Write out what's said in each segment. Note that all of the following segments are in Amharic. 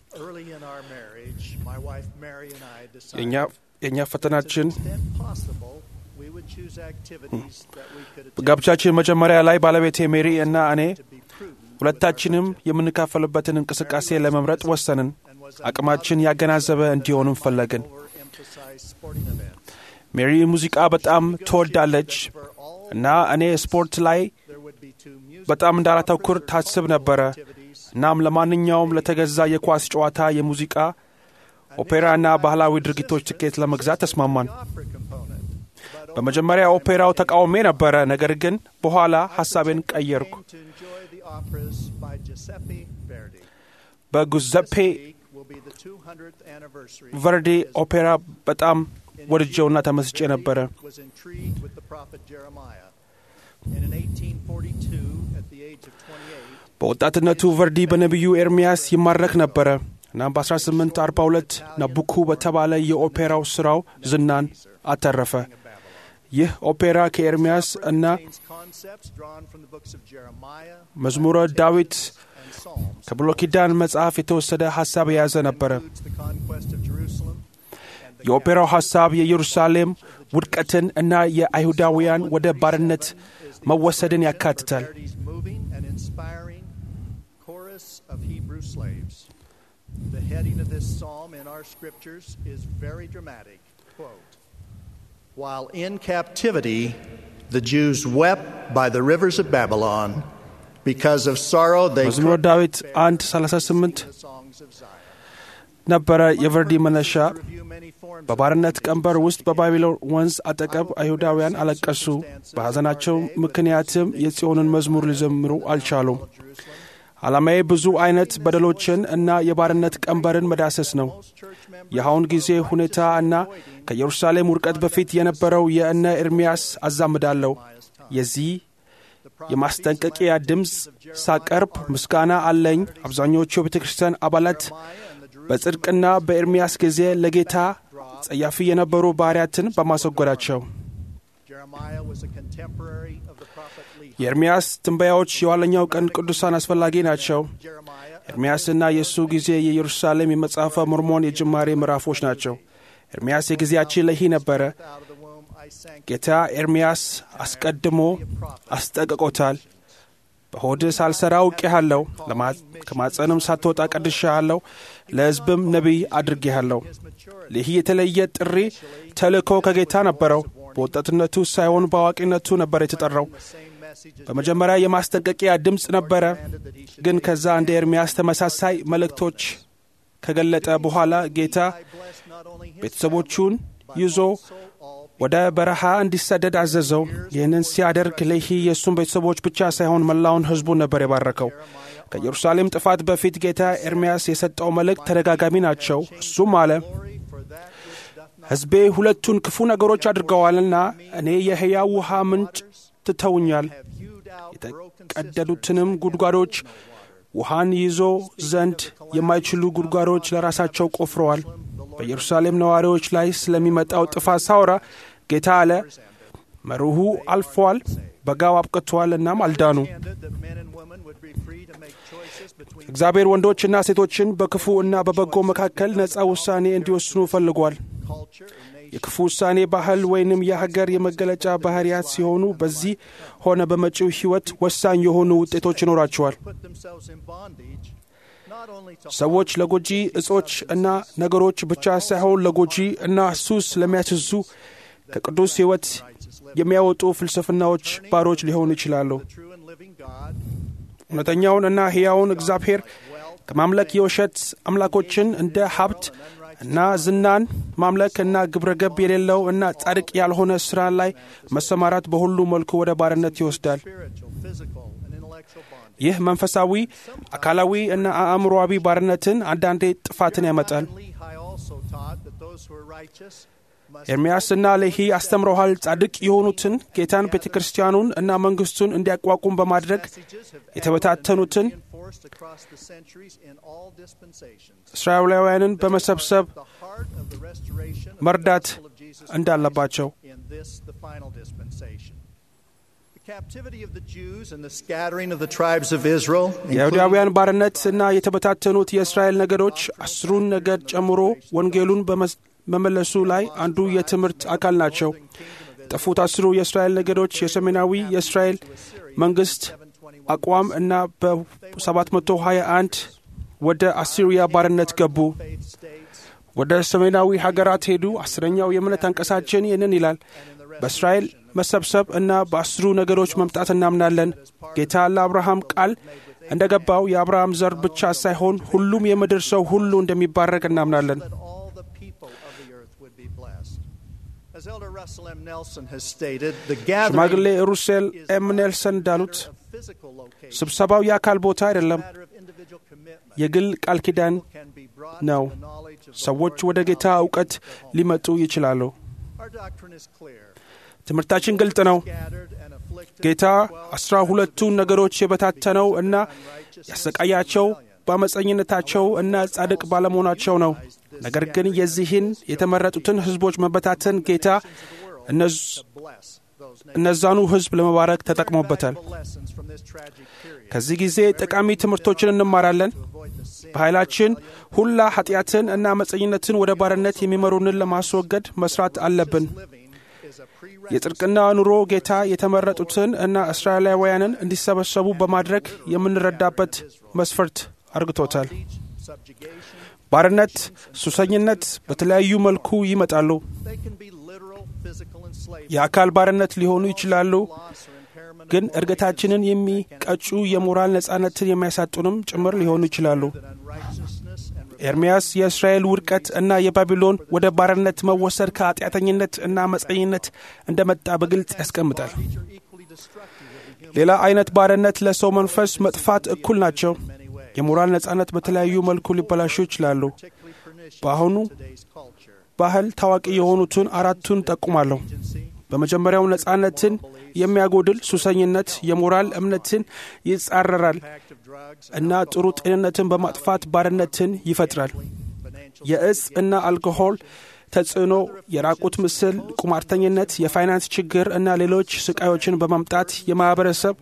Early in our marriage, my wife Mary and I የእኛ decided የእኛ to ፈተናችን the extent possible, we would choose activities that we could attend በጋብቻችን መጀመሪያ ላይ ባለቤቴ ሜሪ እና እኔ to be prudent with ሁለታችንም our budget. የምንካፈልበትን እንቅስቃሴ ለመምረጥ ወሰንን። And was አቅማችን ያገናዘበ እንዲሆንም ፈለግን። overemphasized sporting events. ሜሪ ሙዚቃ በጣም ትወዳለች For all, እና እኔ ስፖርት ላይ there would be two music በጣም እንዳላተኩር ታስብ ነበረ። activities እናም ለማንኛውም ለተገዛ የኳስ ጨዋታ፣ የሙዚቃ፣ ኦፔራ እና ባህላዊ ድርጊቶች ትኬት ለመግዛት ተስማማን። opera component. But በመጀመሪያ ኦፔራው ተቃውሜ ነበረ። ነገር ግን በኋላ ሐሳቤን ቀየርኩ። came to enjoy the operas by Giuseppe Verdi. በጉዘፔ This week will be the 200th anniversary ቨርዲ of his ኦፔራ በጣም In ወድጀውና youth, ተመስጬ Verdi ነበረ። was intrigued with the prophet Jeremiah. And in 1842, at the age of 28, በወጣትነቱ ቨርዲ በነቢዩ ኤርምያስ ይማረክ ነበረ። እናም በ1842 ናቡኩ በተባለ የኦፔራው ሥራው ዝናን አተረፈ። king of Babylon. ይህ ኦፔራ ከኤርምያስ እና Contains concepts drawn from the books of Jeremiah, መዝሙረ ዳዊት and Psalms. ከብሉይ ኪዳን መጽሐፍ የተወሰደ ሐሳብ የያዘ ነበረ። Includes the conquest of Jerusalem and the የኦፔራው ሐሳብ የኢየሩሳሌም ውድቀትን እና የአይሁዳውያን ወደ ባርነት መወሰድን ያካትታል። Verdi's moving and inspiring chorus of Hebrew slaves. The heading of this psalm in our scriptures is very dramatic. Quote, While in captivity, the Jews wept by the rivers of Babylon because of sorrow they መዝሙረ could ዳዊት bear. አንድ 38 The songs of Zion. ነበረ። የቨርዲ መነሻ Review many forms of በባርነት religion ቀንበር ውስጥ በባቢሎን ወንዝ አጠገብ አይሁዳውያን አለቀሱ። በሐዘናቸው ምክንያትም የጽዮንን መዝሙር ሊዘምሩ አልቻሉም። of Jerusalem. ዓላማዬ ብዙ አይነት በደሎችን እና የባርነት ቀንበርን መዳሰስ ነው። Most church members የአሁን ጊዜ ሁኔታ እና ከኢየሩሳሌም ውድቀት በፊት የነበረው የእነ ኤርምያስ አዛምዳለሁ። የዚህ የማስጠንቀቂያ ድምፅ ሳቀርብ ምስጋና አለኝ። አብዛኞቹ የቤተ ክርስቲያን አባላት በጽድቅና በኤርምያስ ጊዜ ለጌታ ጸያፊ የነበሩ ባሕርያትን በማስወገዳቸው Jeremiah was a contemporary of the prophet Lehi. የኤርምያስ ትንበያዎች የኋለኛው ቀን ቅዱሳን አስፈላጊ ናቸው። Jeremiah ኤርምያስና የእሱ ጊዜ የኢየሩሳሌም የመጽሐፈ ሞርሞን የጅማሬ ምዕራፎች ናቸው። ኤርምያስ የጊዜያችን ለሂ ነበረ። out of the womb I sank ጌታ ኤርምያስ አስቀድሞ አስጠንቅቆታል። በሆድህ ሳልሠራ አውቄሃለሁ፣ ለማ- ከማጸንም ሳትወጣ ቀድሼሃለሁ፣ ለሕዝብም ነቢይ አድርጌሃለሁ። his maturity. ይህ የተለየ ጥሪ ተልእኮ ከጌታ ነበረው። በወጣትነቱ ሳይሆን በአዋቂነቱ ነበር የተጠራው። The same message as በመጀመሪያ የማስጠንቀቂያ ድምፅ ነበረ። commanded that he should ግን ከዛ እንደ ኤርምያስ ተመሳሳይ መልእክቶች ከገለጠ በኋላ ጌታ I bless not only his ቤተሰቦቹን ይዞ soul, all ወደ በረሃ እንዲሰደድ አዘዘው። ይህንን ሲያደርግ ሌሂ የእሱን ቤተሰቦች ብቻ ሳይሆን መላውን ሕዝቡን ነበር የባረከው። ከኢየሩሳሌም ጥፋት በፊት ጌታ ኤርምያስ የሰጠው መልእክት ተደጋጋሚ ናቸው። እሱም አለ glory for that which doth not ሕዝቤ ሁለቱን ክፉ ነገሮች አድርገዋልና እኔ የሕያው ውሃ ምንጭ ትተውኛል፣ have hewed out broken የተቀደዱትንም ጉድጓዶች ውሃን ይዞ ዘንድ የማይችሉ ጉድጓዶች ለራሳቸው ቆፍረዋል። በኢየሩሳሌም ነዋሪዎች ላይ ስለሚመጣው ጥፋት ሳውራ ጌታ አለ መርሁ አልፏል፣ በጋው አብቅቷል፣ እናም አልዳኑ። intended that men and women would be free to make choices between እግዚአብሔር ወንዶችና ሴቶችን በክፉ እና በበጎ መካከል ነፃ ውሳኔ እንዲወስኑ ፈልጓል። culture and nation. የክፉ ውሳኔ ባህል ወይንም የሀገር የመገለጫ ባህሪያት ሲሆኑ በዚህ ሆነ በመጪው ሕይወት ወሳኝ የሆኑ ውጤቶች ይኖራቸዋል። put themselves in bondage not only to ሰዎች ለጎጂ እጾች እና ነገሮች ብቻ ሳይሆን ለጎጂ እና ሱስ ለሚያስዙ ከቅዱስ ሕይወት የሚያወጡ ፍልስፍናዎች ባሮች ሊሆኑ ይችላሉ። the true and living God, እውነተኛውን እና ሕያውን እግዚአብሔር ከማምለክ የውሸት አምላኮችን እንደ ሀብት እና ዝናን ማምለክ እና ግብረገብ የሌለው እና ጻድቅ ያልሆነ ሥራ ላይ መሰማራት በሁሉ መልኩ ወደ ባርነት ይወስዳል። spiritual, physical, and intellectual bondage. ይህ መንፈሳዊ፣ አካላዊ እና አእምሮዊ ባርነትን አንዳንዴ ጥፋትን ያመጣል። And Lehi also taught that those who are righteous must ኤርምያስና ሌሂ አስተምረዋል። ጻድቅ የሆኑትን ጌታን፣ ቤተ ክርስቲያኑን እና መንግሥቱን እንዲያቋቁም በማድረግ messages have የተበታተኑትን enforced across the centuries in all dispensations. እስራኤላውያንን በመሰብሰብ The heart of the restoration of መርዳት the gospel of Jesus እንዳለባቸው in this, the final dispensation. The captivity of the Jews and the scattering of the tribes of Israel, including የአይሁዳውያን ባርነት እና የተበታተኑት የእስራኤል ነገዶች አስሩን ነገድ ጨምሮ ወንጌሉን በመስ- መመለሱ ላይ አንዱ የትምህርት አካል ናቸው። የጠፉት አስሩ የእስራኤል ነገዶች የሰሜናዊ የእስራኤል መንግስት አቋም እና በ721 ወደ አሲሪያ ባርነት ገቡ። faith states ወደ ሰሜናዊ ሀገራት ሄዱ። አስረኛው የእምነት አንቀሳችን ይህንን ይላል። በእስራኤል መሰብሰብ እና በአስሩ ነገዶች መምጣት እናምናለን። ጌታ ለአብርሃም ቃል እንደ ገባው የአብርሃም ዘር ብቻ ሳይሆን ሁሉም የምድር ሰው ሁሉ እንደሚባረክ እናምናለን። that all the people of the earth would be blessed. As Elder Russell M. Nelson has stated, the ሽማግሌ gathering ሩሴል is ኤም not ኔልሰን a እንዳሉት matter of physical location, ስብሰባው የአካል ቦታ አይደለም፣ matter of individual commitment. የግል ቃል ኪዳን can be brought ነው። to the knowledge of the ሰዎች Lord ወደ ጌታ without እውቀት leaving their home. ሊመጡ ይችላሉ። Our doctrine is clear. ትምህርታችን ግልጽ ነው። Scattered and afflicted ጌታ twelve አስራ ሁለቱን ነገሮች የበታተነው እና ያሰቃያቸው በአመፀኝነታቸው እና ጻድቅ ባለመሆናቸው ነው። ነገር ግን የዚህን የተመረጡትን ሕዝቦች መበታተን ጌታ እነዝ- bless those nations. እነዛኑ ሕዝብ ለመባረክ ተጠቅሞበታል። Valuable lessons from this tragic period. ከዚህ ጊዜ ጠቃሚ ትምህርቶችን እንማራለን። Avoid the sin በኃይላችን ሁላ ኃጢአትን እና አመፀኝነትን ወደ ባርነት የሚመሩንን ለማስወገድ መስራት አለብን። living is a prerequisite የጽድቅና ኑሮ ጌታ የተመረጡትን እና እስራኤላውያንን እንዲሰበሰቡ በማድረግ የምንረዳበት መስፈርት አርግቶታል። subjugation. ባርነት፣ ሱሰኝነት በተለያዩ መልኩ ይመጣሉ። They can be literal physical enslavement, የአካል ባርነት ሊሆኑ ይችላሉ። loss or impairment ግን of እድገታችንን የሚቀጩ የሞራል ነጻነትን የሚያሳጡንም ጭምር ሊሆኑ ይችላሉ። that unrighteousness and ኤርምያስ የእስራኤል ውድቀት እና የባቢሎን ወደ ባርነት መወሰድ ከኃጢአተኝነት እና አመፀኝነት እንደመጣ በግልጽ ያስቀምጣል። bondage are equally destructive of the human ሌላ አይነት ባርነት ለሰው መንፈስ መጥፋት እኩል ናቸው። in many ways, የሞራል ነጻነት በተለያዩ መልኩ ሊበላሹ ይችላሉ። particularly pernicious በአሁኑ in today's culture. ባህል ታዋቂ የሆኑትን አራቱን ጠቁማለሁ። Agency, በመጀመሪያው ነጻነትን የሚያጎድል ሱሰኝነት የሞራል እምነትን ይጻረራል impact of drugs, እና ጥሩ ጤንነትን በማጥፋት ባርነትን ይፈጥራል። financial የእጽ እና አልኮሆል ተጽዕኖ፣ የራቁት ምስል፣ ቁማርተኝነት፣ የፋይናንስ ችግር እና ሌሎች ስቃዮችን በማምጣት የማህበረሰብ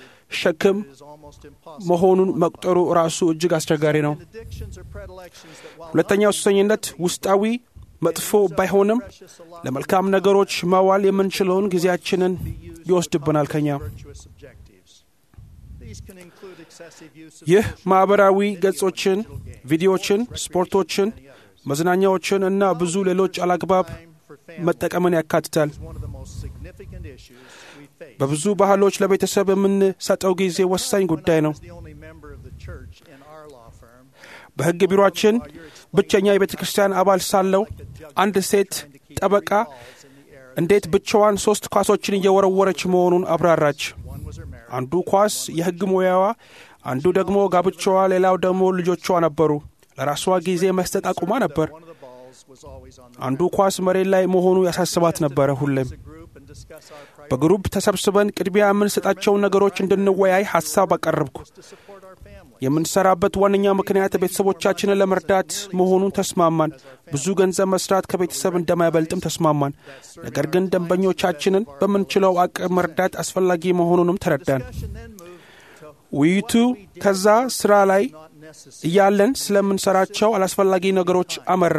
ሸክም is almost impossible. መሆኑን መቁጠሩ ራሱ እጅግ አስቸጋሪ ነው። Addictions or predilections that while ሁለተኛው ሱሰኝነት ውስጣዊ መጥፎ ባይሆንም ለመልካም ነገሮች ማዋል የምንችለውን ጊዜያችንን ይወስድብናል ከኛ። virtuous objectives. These can include excessive use of ይህ ማኅበራዊ ገጾችን፣ ቪዲዮዎችን፣ ስፖርቶችን፣ መዝናኛዎችን እና ብዙ ሌሎች አላግባብ time for family መጠቀምን ያካትታል። is one of the most significant issues we face. በብዙ ባህሎች ለቤተሰብ የምንሰጠው ጊዜ ወሳኝ ጉዳይ ነው። As the only member of the church in our law firm, በሕግ ቢሮአችን ብቸኛ የቤተ ክርስቲያን አባል ሳለው አንድ ሴት ጠበቃ balls in the air. እንዴት ብቻዋን ሦስት ኳሶችን እየወረወረች መሆኑን አብራራች። One was her marriage. አንዱ ኳስ የሕግ ሙያዋ፣ አንዱ ደግሞ ጋብቻዋ፣ ሌላው ደግሞ ልጆቿ ነበሩ። ለራሷ ጊዜ መስጠት አቁማ ነበር። One of the balls was always on the አንዱ ኳስ መሬት ላይ መሆኑ ያሳስባት ነበረ። ሁሌም as a group and discuss our priorities በግሩፕ ተሰብስበን ቅድሚያ የምንሰጣቸውን ነገሮች እንድንወያይ ሐሳብ አቀረብኩ። to support our family. የምንሰራበት ዋነኛ ምክንያት ቤተሰቦቻችንን ለመርዳት መሆኑን ተስማማን። ብዙ ገንዘብ መስራት ከቤተሰብ እንደማይበልጥም ተስማማን። ነገር ግን ደንበኞቻችንን በምንችለው አቅም መርዳት አስፈላጊ መሆኑንም ተረዳን። Discussion then moved to ውይይቱ ከዛ ስራ ላይ not necessary እያለን ስለምንሰራቸው አላስፈላጊ ነገሮች አመራ።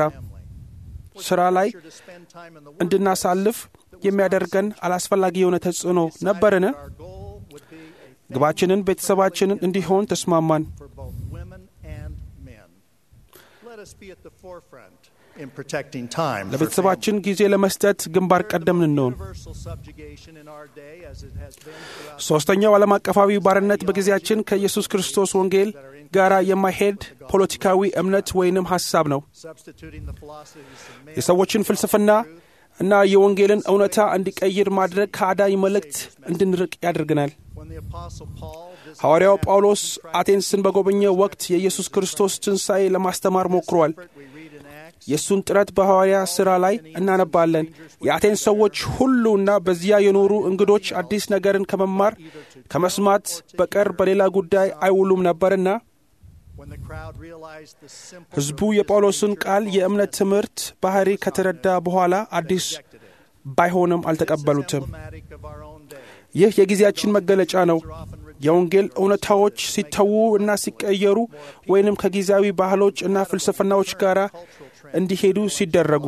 ስራ ላይ to spend time in the work. እንድናሳልፍ የሚያደርገን አላስፈላጊ የሆነ ተጽዕኖ ነበርን? Our goal would be a ግባችንን ቤተሰባችንን እንዲሆን ተስማማን። for both women and men. Let us be at the forefront in protecting time. for ለቤተሰባችን ጊዜ ለመስጠት ግንባር ቀደም እንሆን። Universal subjugation in our day, as it has been throughout ሦስተኛው ዓለም አቀፋዊ ባርነት በጊዜያችን ከኢየሱስ ክርስቶስ ወንጌል ጋር የማይሄድ ፖለቲካዊ እምነት ወይንም ሐሳብ ነው። substituting the philosophies of men የሰዎችን ፍልስፍና እና የወንጌልን እውነታ እንዲቀይር ማድረግ ከአዳኝ መልእክት እንድንርቅ ያደርገናል። when the apostle Paul visited ሐዋርያው ጳውሎስ አቴንስን በጎበኘ ወቅት የኢየሱስ ክርስቶስ ትንሣኤ ለማስተማር ሞክሯል። we read in Acts የእሱን ጥረት በሐዋርያ ሥራ ላይ እናነባለን። የአቴንስ ሰዎች ሁሉና በዚያ የኖሩ እንግዶች አዲስ ነገርን ከመማር ከመስማት በቀር በሌላ ጉዳይ አይውሉም ነበርና when the crowd realized the simple ሕዝቡ የጳውሎስን ቃል የእምነት ትምህርት ባህሪ ከተረዳ በኋላ አዲስ ባይሆንም አልተቀበሉትም። emblematic of our own day. ይህ የጊዜያችን መገለጫ ነው። የወንጌል እውነታዎች ሲተዉ እና ሲቀየሩ ወይንም ከጊዜያዊ ባህሎች እና ፍልስፍናዎች ጋር እንዲሄዱ ሲደረጉ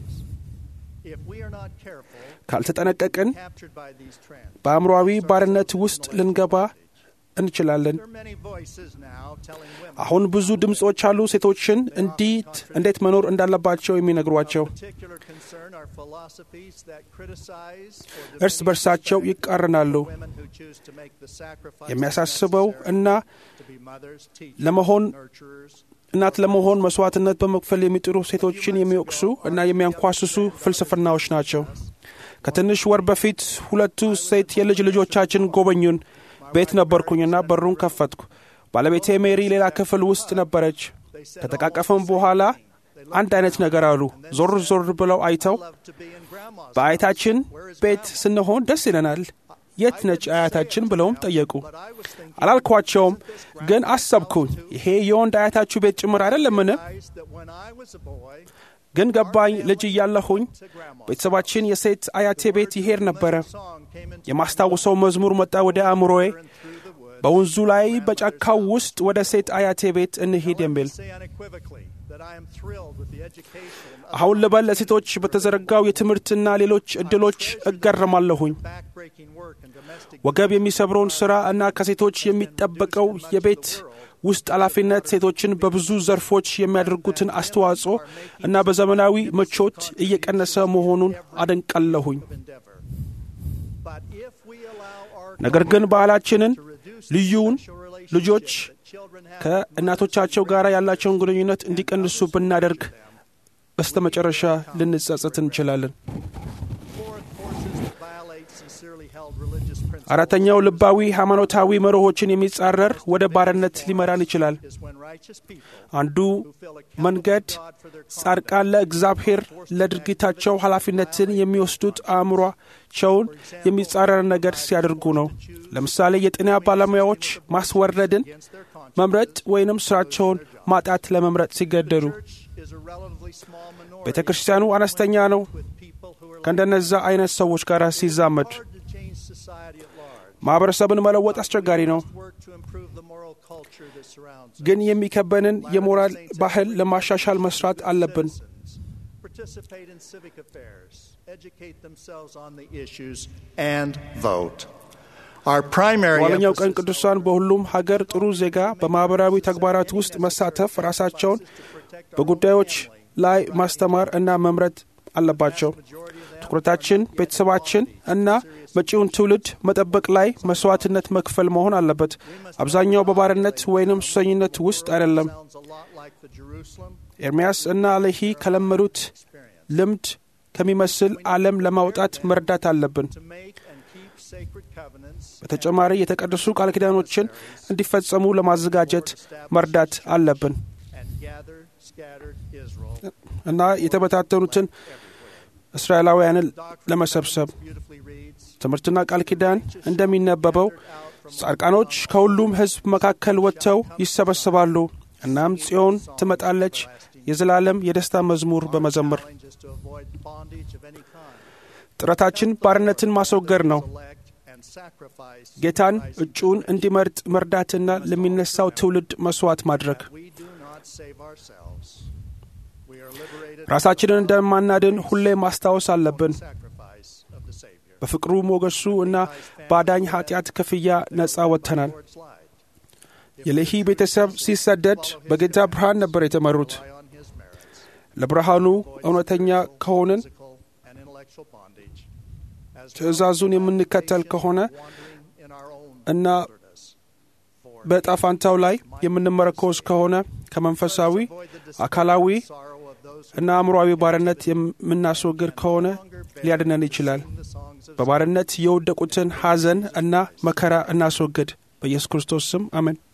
ካልተጠነቀቅን በአእምሮአዊ ባርነት ውስጥ ልንገባ እንችላለን። አሁን ብዙ ድምፆች አሉ ሴቶችን እንዴት እንዴት መኖር እንዳለባቸው የሚነግሯቸው። እርስ በርሳቸው ይቃረናሉ። የሚያሳስበው እና ለመሆን እናት ለመሆን መስዋዕትነት በመክፈል የሚጥሩ ሴቶችን የሚወቅሱ እና የሚያንኳስሱ ፍልስፍናዎች ናቸው። ከትንሽ ወር በፊት ሁለቱ ሴት የልጅ ልጆቻችን ጎበኙን። ቤት ነበርኩኝና በሩን ከፈትኩ። ባለቤቴ ሜሪ ሌላ ክፍል ውስጥ ነበረች። ከተቃቀፈም በኋላ አንድ አይነት ነገር አሉ። ዞር ዞር ብለው አይተው በአያታችን ቤት ስንሆን ደስ ይለናል፣ የት ነች አያታችን ብለውም ጠየቁ። አላልኳቸውም፣ ግን አሰብኩኝ፣ ይሄ የወንድ አያታችሁ ቤት ጭምር አይደለምን? ግን ገባኝ። ልጅ እያለሁኝ ቤተሰባችን የሴት አያቴ ቤት ይሄድ ነበረ። የማስታውሰው መዝሙር መጣ ወደ አእምሮዬ፣ በወንዙ ላይ በጫካው ውስጥ ወደ ሴት አያቴ ቤት እንሂድ የሚል። አሁን ልበል ለሴቶች በተዘረጋው የትምህርትና ሌሎች ዕድሎች እገረማለሁኝ። ወገብ የሚሰብረውን ሥራ እና ከሴቶች የሚጠበቀው የቤት ውስጥ ኃላፊነት ሴቶችን በብዙ ዘርፎች የሚያደርጉትን አስተዋጽኦ እና በዘመናዊ ምቾት እየቀነሰ መሆኑን አደንቃለሁኝ። ነገር ግን ባህላችንን ልዩውን ልጆች ከእናቶቻቸው ጋር ያላቸውን ግንኙነት እንዲቀንሱ ብናደርግ በስተ መጨረሻ ልንጸጸት እንችላለን። አራተኛው ልባዊ ሃይማኖታዊ መርሆችን የሚጻረር ወደ ባርነት ሊመራን ይችላል። አንዱ መንገድ ጻድቃን ለእግዚአብሔር ለድርጊታቸው ኃላፊነትን የሚወስዱት አእምሯቸውን የሚጻረር ነገር ሲያደርጉ ነው። ለምሳሌ የጤና ባለሙያዎች ማስወረድን መምረጥ ወይንም ስራቸውን ማጣት ለመምረጥ ሲገደዱ፣ ቤተ ክርስቲያኑ አነስተኛ ነው ከእንደነዛ አይነት ሰዎች ጋር ሲዛመድ ማኅበረሰብን መለወጥ አስቸጋሪ ነው። ግን የሚከበንን የሞራል ባህል ለማሻሻል መስራት አለብን። በኋለኛው ቀን ቅዱሳን በሁሉም ሀገር ጥሩ ዜጋ በማኅበራዊ ተግባራት ውስጥ መሳተፍ፣ ራሳቸውን በጉዳዮች ላይ ማስተማር እና መምረጥ አለባቸው። ትኩረታችን ቤተሰባችን እና መጪውን ትውልድ መጠበቅ ላይ መስዋዕትነት መክፈል መሆን አለበት። አብዛኛው በባርነት ወይንም ሱሰኝነት ውስጥ አይደለም። ኤርምያስ እና አለሂ ከለመዱት ልምድ ከሚመስል ዓለም ለማውጣት መርዳት አለብን። በተጨማሪ የተቀደሱ ቃል ኪዳኖችን እንዲፈጸሙ ለማዘጋጀት መርዳት አለብን እና የተበታተኑትን እስራኤላውያንን ለመሰብሰብ ትምህርትና ቃል ኪዳን እንደሚነበበው ጻድቃኖች ከሁሉም ሕዝብ መካከል ወጥተው ይሰበሰባሉ። እናም ጽዮን ትመጣለች የዘላለም የደስታ መዝሙር በመዘመር ጥረታችን ባርነትን ማስወገድ ነው። ጌታን እጩውን እንዲመርጥ መርዳትና ለሚነሳው ትውልድ መስዋዕት ማድረግ ራሳችንን እንደማናድን ሁሌ ማስታወስ አለብን። በፍቅሩ ሞገሱ እና በአዳኝ ኃጢአት ክፍያ ነፃ ወጥተናል። የሌሂ ቤተሰብ ሲሰደድ በጌታ ብርሃን ነበር የተመሩት። ለብርሃኑ እውነተኛ ከሆንን ትእዛዙን የምንከተል ከሆነ እና በዕጣ ፋንታው ላይ የምንመረኮዝ ከሆነ ከመንፈሳዊ አካላዊ እና አእምሮአዊ ባርነት የምናስወግድ ከሆነ ሊያድነን ይችላል። በባርነት የወደቁትን ሐዘን እና መከራ እናስወግድ። በኢየሱስ ክርስቶስ ስም አሜን።